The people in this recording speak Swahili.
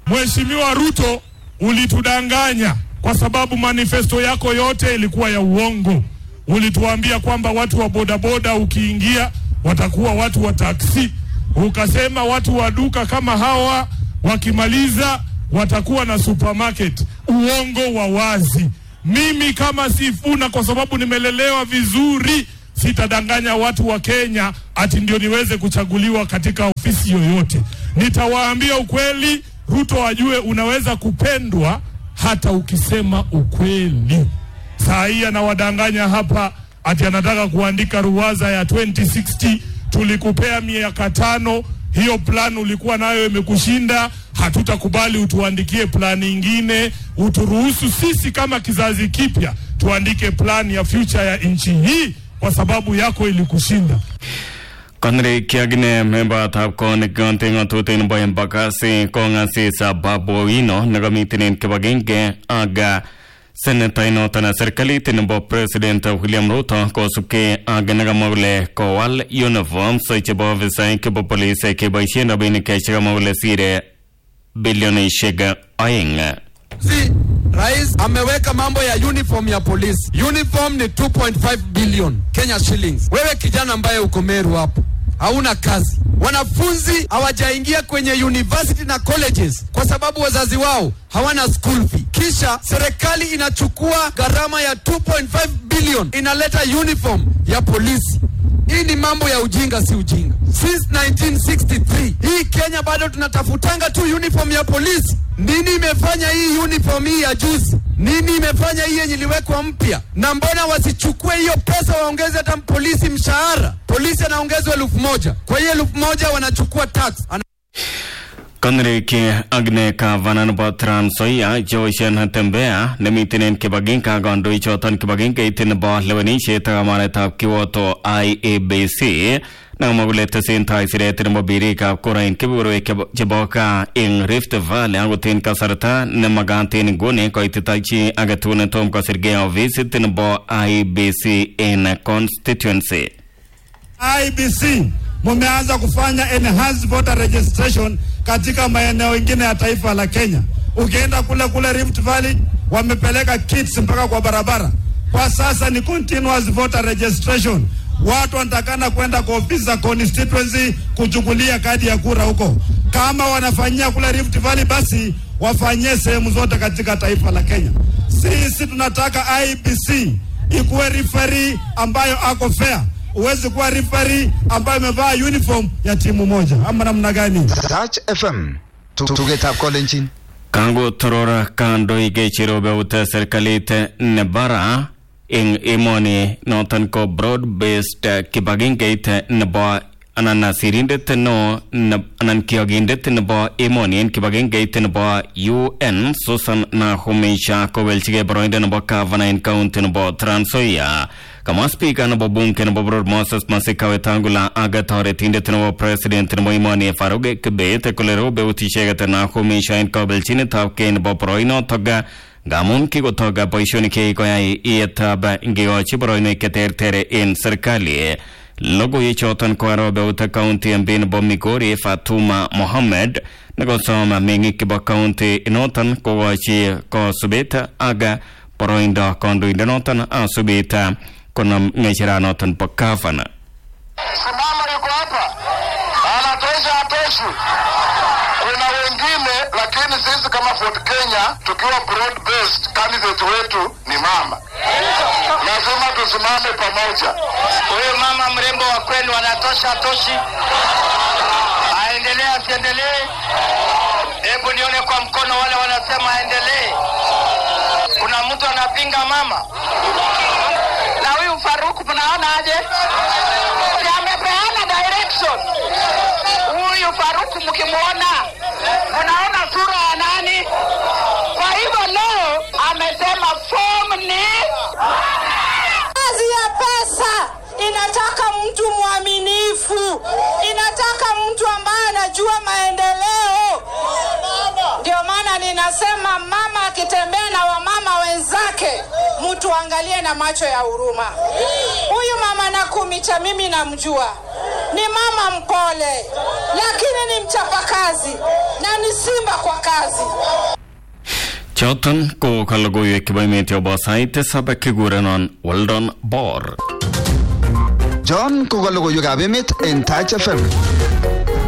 Mheshimiwa Ruto, ulitudanganya kwa sababu manifesto yako yote ilikuwa ya uongo. Ulituambia kwamba watu wa bodaboda ukiingia watakuwa watu wa taksi, ukasema watu wa duka kama hawa wakimaliza watakuwa na supermarket. Uongo wa wazi. Mimi kama Sifuna, kwa sababu nimelelewa vizuri, sitadanganya watu wa Kenya ati ndio niweze kuchaguliwa katika ofisi yoyote. Nitawaambia ukweli, Ruto ajue unaweza kupendwa hata ukisema ukweli. Saa hii anawadanganya hapa ati anataka kuandika ruwaza ya 2060. Tulikupea miaka tano, hiyo plan ulikuwa nayo imekushinda. Hatutakubali utuandikie plani ingine, uturuhusu sisi kama kizazi kipya tuandike plan ya future ya nchi hii, kwa sababu yako ilikushinda. Konre kiagine member tab kon ganting atutin boyen bakasi kongasi sa baboino nagamitinin kibagenge aga seneta inotana serikali tinbo president William Ruto kosubke aga nagamawle kowal uniform so chebo visai kibo police kiboisien rabinik chekamawle sire bilionishek aeng Si rais ameweka mambo ya uniform ya polisi. Uniform ni 2.5 billion Kenya shillings. Wewe kijana ambaye uko Meru hapo hauna kazi, wanafunzi hawajaingia kwenye university na colleges kwa sababu wazazi wao hawana school fee. Kisha serikali inachukua gharama ya 2.5 billion inaleta uniform ya polisi. Hii ni mambo ya ujinga, si ujinga. Since 1963 hii Kenya bado tunatafutanga tu uniform ya polisi. Nini imefanya hii uniform hii ya juzi? Nini imefanya hii yenye iliwekwa mpya? Na mbona wasichukue hiyo pesa waongeze hata polisi mshahara? Polisi anaongezwa elfu moja kwa hiyo elfu moja wanachukua tax Ana Konre ke agne ka vanan bo Trans-Nzoia Joishen Tembea nemitinen kibagin ka gondoi choton kibagin ke itin bo lewenishet amanetab kiwoto IEBC nakamagule tesen tai siret nebo birikab kurain kebeberwek chebo ka eng Rift Valley akot en kasarta nemagat en nguni koitita chi agetugul netom kosirgei ofisit nebo IEBC en constituency IBC mumeanza kufanya enhanced voter registration katika maeneo mengine ya taifa la Kenya. Ukienda kule kule Rift Valley wamepeleka kits mpaka kwa barabara. Kwa sasa ni continuous voter registration. Watu wanatakana kwenda kwa ofisi za constituency kuchukulia kadi ya kura huko. Kama wanafanyia kule Rift Valley, basi wafanyie sehemu zote katika taifa la Kenya. Sisi tunataka IBC ikuwe referee ambayo ako fair huwezi kuwa rifari ambayo imevaa uniform ya timu moja ama namna gani? Touch FM tugetab kolenjin kango torora kandoik cherobeute serikalit nebara eng emoni noton ko broad based kibagengeit nebo anan sirindet no anan kiyogindet nebo emoni en kibagengeit nebo UN Susan Nahumisha kowelchigei boroindo nebo gavana en county nebo Trans Nzoia kamwa spika nebo bunge nebo boror Moses Masika Wetangula ak toretindet nebo president nebo emoni Faruk Kibet kole robeut icheket Nahumisha en kabelchinetab kei nebo boroinotok ngamun kikotok boisionik cheikoyai iyetab ngekochi boroinwek cheterter en serikali logoiwek choton ko arobeute county mp nebo Migori Fatuma Mohammed nekosom meng'ik chebo county inoton kokochi kosubet ak boroindo kandoindenoton asubet konam ng'echeranoton bo gavana Simama yuko hapa anatosha, atoshi. Kuna wengine lakini sisi kama Ford Kenya tukiwa broad based, candidate wetu ni mama, lazima tusimame pamoja. Huyu mama mrembo wa kwenu anatosha, atoshi? Aendelee asiendelee? Hebu nione kwa mkono wale wanasema aendelee. Kuna mtu anapinga mama? Na huyu Faruku mnaona aje? Si amepeana direction. Huyu Faruku mkimwona, mnaona sura ya nani? Kwa hivyo leo amesema form ni Kazi ya pesa inataka mtu mwaminifu, inataka mtu ambaye anajua maendeleo. Ndio maana ninasema mama akitembea na wamama wenzake, mtu angalie na macho ya huruma. Huyu mama Nakumicha mimi namjua, ni mama mpole, lakini ni mchapakazi na ni simba kwa kazi. choton ko kalogoiwek chebo emet yobo sait tisab kikurenon Weldon Bor John ko ka logoiwekab emet en Touch FM.